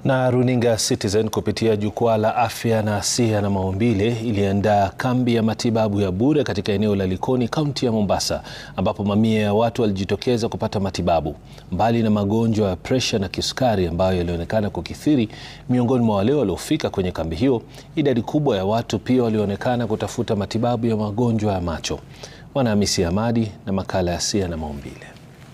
Na runinga Citizen kupitia jukwaa la afya na Siha na Maumbile iliandaa kambi ya matibabu ya bure katika eneo la Likoni, kaunti ya Mombasa, ambapo mamia ya watu walijitokeza kupata matibabu. Mbali na magonjwa ya presha na kisukari ambayo yalionekana kukithiri miongoni mwa wale waliofika kwenye kambi hiyo, idadi kubwa ya watu pia walionekana kutafuta matibabu ya magonjwa ya macho. Mwanahamisi Hamadi na makala ya Siha na Maumbile.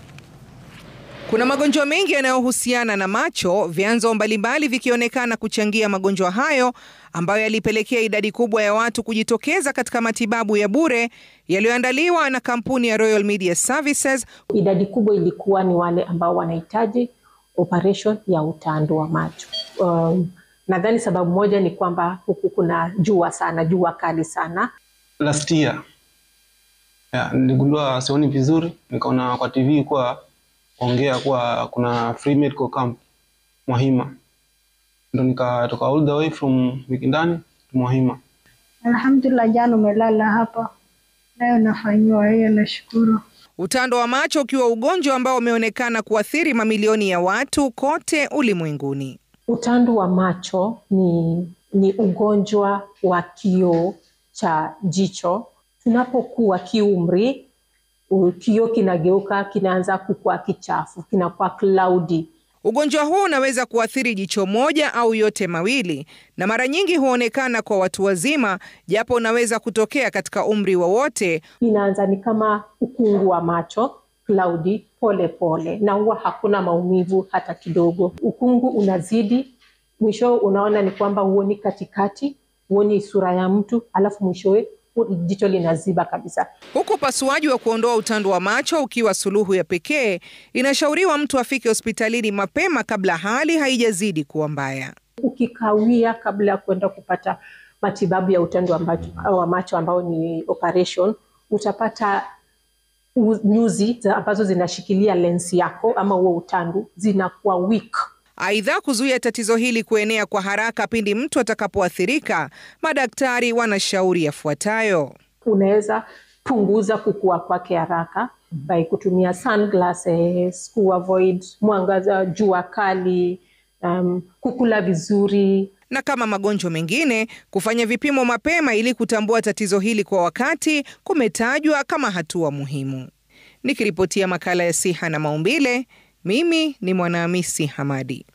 Kuna magonjwa mengi yanayohusiana na macho, vyanzo mbalimbali vikionekana kuchangia magonjwa hayo ambayo yalipelekea idadi kubwa ya watu kujitokeza katika matibabu ya bure yaliyoandaliwa na kampuni ya Royal Media Services. Idadi kubwa ilikuwa ni wale ambao wanahitaji operation ya utando wa macho. Um, nadhani sababu moja ni kwamba huku kuna jua sana, jua kali sana. Last year yeah, niligundua sioni vizuri, nikaona kwa TV kuwa ongea kuwa kuna free medical camp Mwahima, ndo nikatoka all the way from Mikindani to Mwahima. Alhamdulillah, jana umelala hapa, leo nafanyiwa hiyo, nashukuru. Utando wa macho ukiwa ugonjwa ambao umeonekana kuathiri mamilioni ya watu kote ulimwenguni. Utando wa macho ni, ni ugonjwa wa kioo cha jicho. Tunapokuwa kiumri kioo kinageuka, kinaanza kukua kichafu, kinakuwa cloudy. Ugonjwa huu unaweza kuathiri jicho moja au yote mawili, na mara nyingi huonekana kwa watu wazima, japo unaweza kutokea katika umri wowote. Inaanza ni kama ukungu wa macho cloudy, pole pole, na huwa hakuna maumivu hata kidogo. Ukungu unazidi, mwisho unaona ni kwamba huoni katikati, huoni sura ya mtu, alafu mwishowe jicho linaziba kabisa. Huku upasuaji wa kuondoa utando wa macho ukiwa suluhu ya pekee, inashauriwa mtu afike hospitalini mapema kabla hali haijazidi kuwa mbaya. Ukikawia kabla ya kwenda kupata matibabu ya utando wa macho ambao ni operation, utapata nyuzi ambazo zinashikilia lensi yako ama huo utando zinakuwa weak. Aidha, kuzuia tatizo hili kuenea kwa haraka pindi mtu atakapoathirika, madaktari wanashauri yafuatayo. Unaweza punguza kukua kwake haraka by kutumia sunglasses, kuavoid mwangaza, jua kali, um, kukula vizuri na kama magonjwa mengine, kufanya vipimo mapema ili kutambua tatizo hili kwa wakati kumetajwa kama hatua muhimu. Nikiripotia makala ya Siha na Maumbile, mimi ni Mwanahamisi Hamadi.